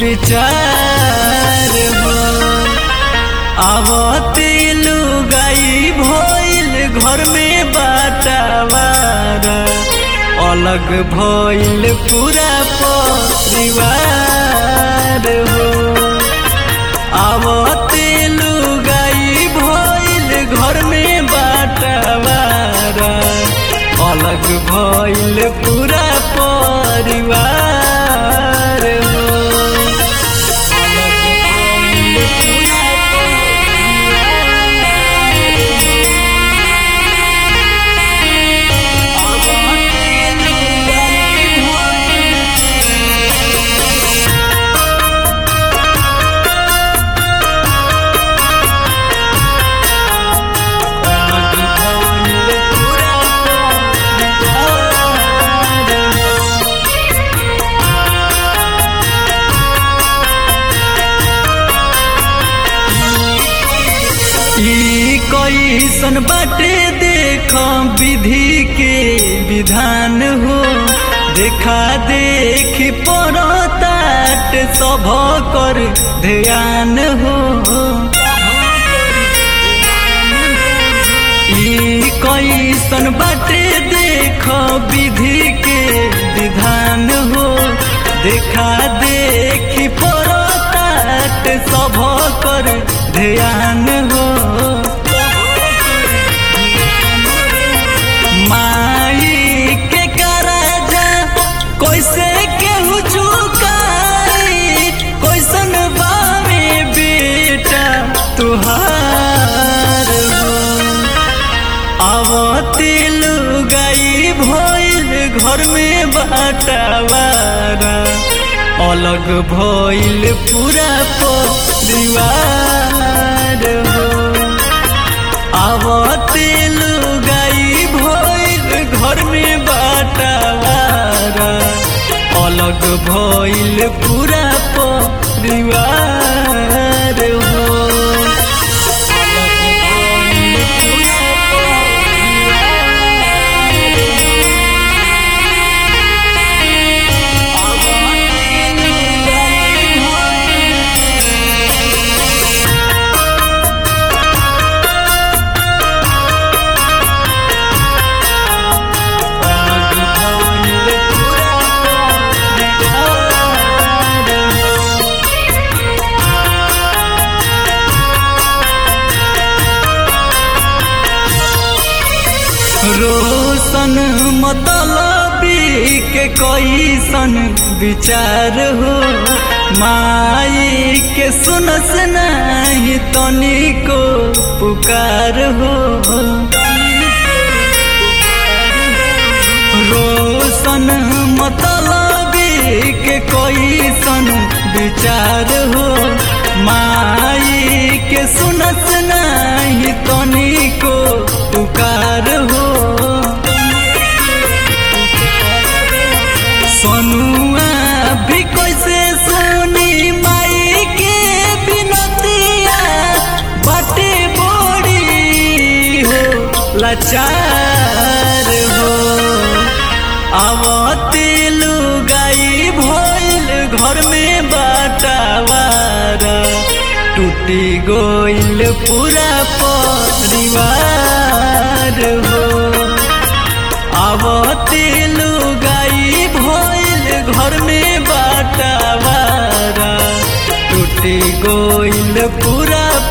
विचार हो आवते लुगाई भइल घर में बाटावार अलग भइल पूरा परिवार हो आवते लुगाई भइल घर में बाटावार अलग भइल पूरा परिवार हो अलग भइल पूरा ई कैसन बाटे देख विधि के विधान हो देखा देख पड़ताट सभ कर ध्यान हो ई कैसन बाटे देख विधि के विधान हो देखा देख पड़ताट सभ कर ध्यान हो माई के कराजा कैसे केहू चुकाई कैसन बावे बेटा तुहार हो आवते लुगाई भइल घर में बाटावारा अलग भइल पूरा परिवार हो आवते लुगाई भइल घर में बाटावारा अलग भइल पूरा परिवार हो अलग भइल पूरा रोशन मतलबी के कैसन विचार हो माई के सुनस नहीं तनिको पुकार हो रोशन मतलबी के कैसन विचार हो माई के सुनस नहीं तनिको पुकार हो सोनुआ भी कैसे सुनी माई के बिनतिया बाटे बड़ी हो लाचार हो आवते लुगाई भइल घर में बाटावारा टूटी गोइल पूरा परिवार हो आवते लुगाई भइल घर में बाटावारा टूटी गोइल पूरा